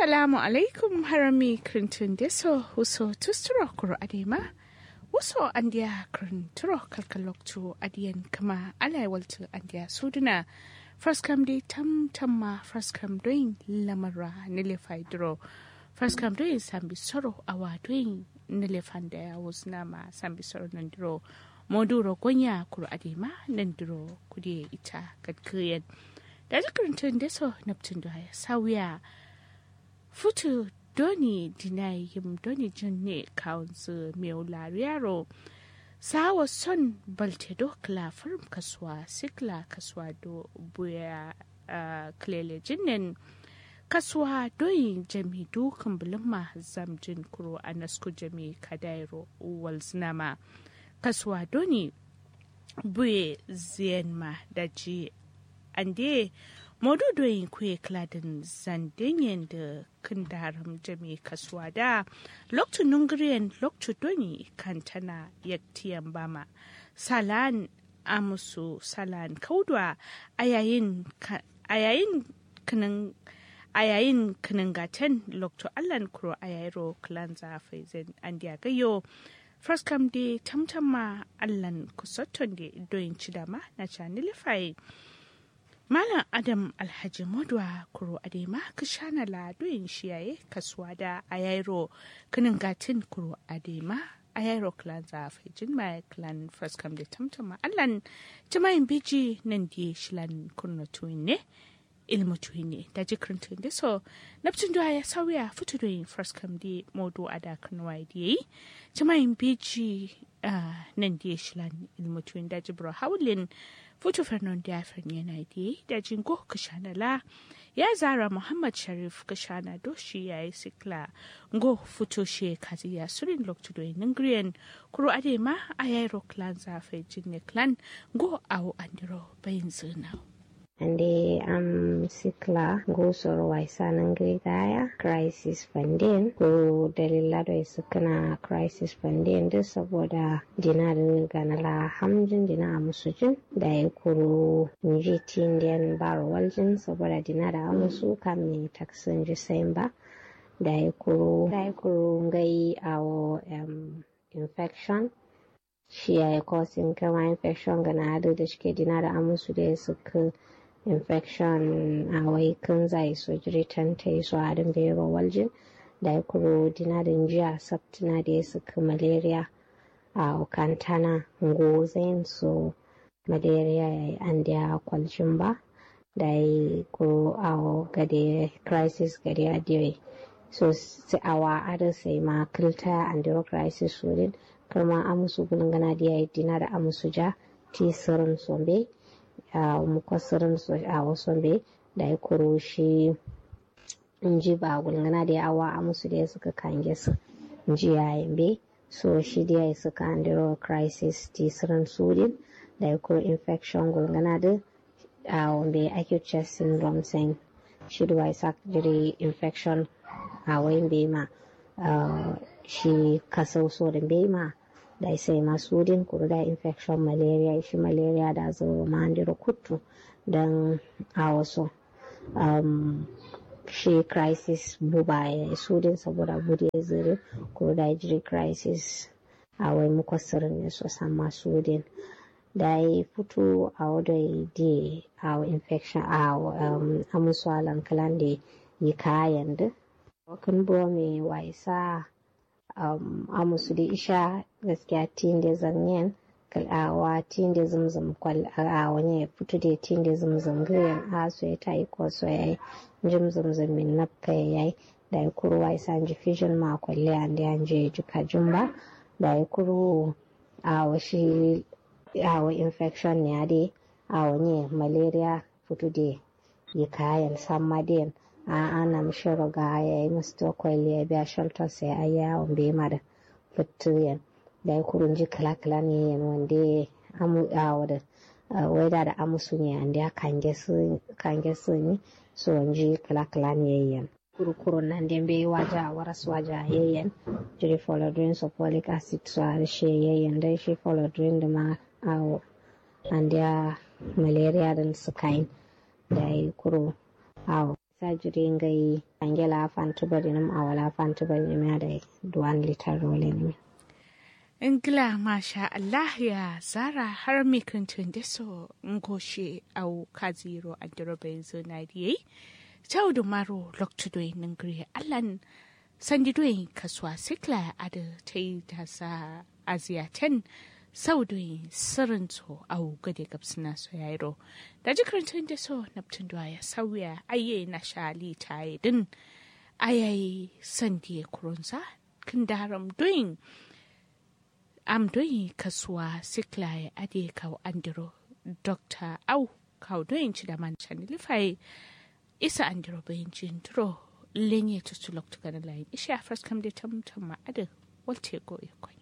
Assalamu alaikum harami krintin deso huso tusturo kuro adema. Wuso andiya krinturo kalkaloktu adiyan kama alai waltu andiya suduna. Fraskam de tam tamma fraskam doin lamara nilefai duro. Fraskam doin sambi soro awa doin nilefan da ya wuzna ma sambi soro nandiro. Moduro gonya kuro adema nandiro kudiye ita kadkiyan. Da zikrintun deso naptun da ya sawiya. futu doni dinai yim doni junne kaunzu meu lariaro sawa son balte do kla firm kaswa sikla kaswa do buya uh, klele jinnen kaswa doyi jami dukan bulma zamjin kuro a nasku jami kadairo walznama kaswa doni buye ziyanma da ji ande maududoyin kuye kladin zandinyen da kindaram jami kasuwa da lokacin nungriyan lokacin doni kantana yaktiyan bama salan amusu salan kaudwa a yayin kinin a yayin kiningatan lokacin allan kuro a yayiro klan zafai zan an gayo First de tamtama allan kusotton de doyin cidama na canilifai Malam Adam Alhaji Modwa Kuro Adema Kishana Ladoyin Shiyaye Kasuwa da Ayairo Kinin Gatin Kuro Adema Ayairo Clan Zafi Jinma Clan First Come da Tamtama Allan Jamayin Biji nan di Shilan Kunno ne ilmu ne da jikirin da so Neptun da ya sauya fito da yin First Come di Modo Ada Kanwa da yi Jamayin Biji nan di Shilan ilmu da Jibro Haulin Futu Fernon Diafan yana da da jingo Kashanala ya zara Muhammad Sharif Kashana doshi ya yi sikla ngo futo she kazi ya surin loktu do ningrian kuro adema a yairo clan zafe jinne clan ngo awo andiro bayin zina. ande am sikla go soro waisa nangri daya crisis funding ko dalila da sukana crisis funding da saboda dina da ganala hamjin dina a musujin da ya kuro nji tindiyan baro waljin saboda dina da amusu kam ne taksin jisayin ba da ya kuro da ya kuro ngai awo um, infection shi ya yi causing kama infection gana da shike dina da amusu da ya suka infection a wai kan zai so jiritan ta yi so adin bero waljin da ya kuro dinadin jiya sabtina da ya suka malaria a kantana gozain so malaria ya yi an da kwalcin ba da ya kuro a gade crisis gade a diwe so awa ada sai ma kilta and the crisis wurin kama amusu gulungana da ya yi dina da amusu ja ti sirin sombe a mukwasirin a wasu bai da ya kuro shi in ji ba gulgana da yawa a musu da suka kange su in ji yayin bai so shi da ya suka andiro crisis tisirin sudin da ya kuro infection gulgana da a wanda acute chest syndrome sen shi da wai jiri infection a wayin bai ma shi kasau so da bai ma da sai masu din kuru da infection malaria shi malaria da zo mandiro kutu don a wasu um, shi crisis buba ya su din saboda bude zire kuru da jiri crisis a wai mukwasirin ne so san masu din da ya fito a wadda di a infection a um, amusu alankalan da yi kayan da wakan buwa mai waisa um, amusu da isha gaskiya tin da zanyen kalawa tin da zumzum kwal a wani ya fito da tin da zumzum giyan a so ya tayi ko so ya yi jim zumzum min nafka ya yi da ya kuro wa isa ji fishin ma kwalle an da yan je juka jumba da ya kuro a washi a wa infection ne a dai a wani malaria fito da yi kayan samadiyan a ana mishi ga ya yi musu kwalle ya biya shelter sai a yawon bai mara fituyen da ya kurun ji kala-kala ne yan wanda amu a wada weda da amusu ne an da kange su ne so wanji kala-kala ne yan kurkurun nan da bai waja waras waja yayan jiri folodrin so folic acid so a shi yayan dai shi folodrin da ma awo an da malaria da su kain da ya kuro awo sajiri ngai angela fantu bari nam awala fantu bari nam da duwan litar role ne ingila masha Allah ya zara har mi kantun da so ngoshe au kaziro andiro benzo na diye taudu maro loktudoi ningri allan sandidoi kaswa sikla ada tai ta sa aziyaten saudoi sirrin so au gade gabsina so yairo da jikrantun da so naptun ya sauya aye na shali tayi din ayayi sandiye kurunsa kindaram doing am doyi kasuwa sikla ya ade kaw andiro dr au kaw doyin ci da man chan lifai isa andiro bayin jin turo lenye tutulok tukana layin isha first kam de tam tam ma ade walte go ikon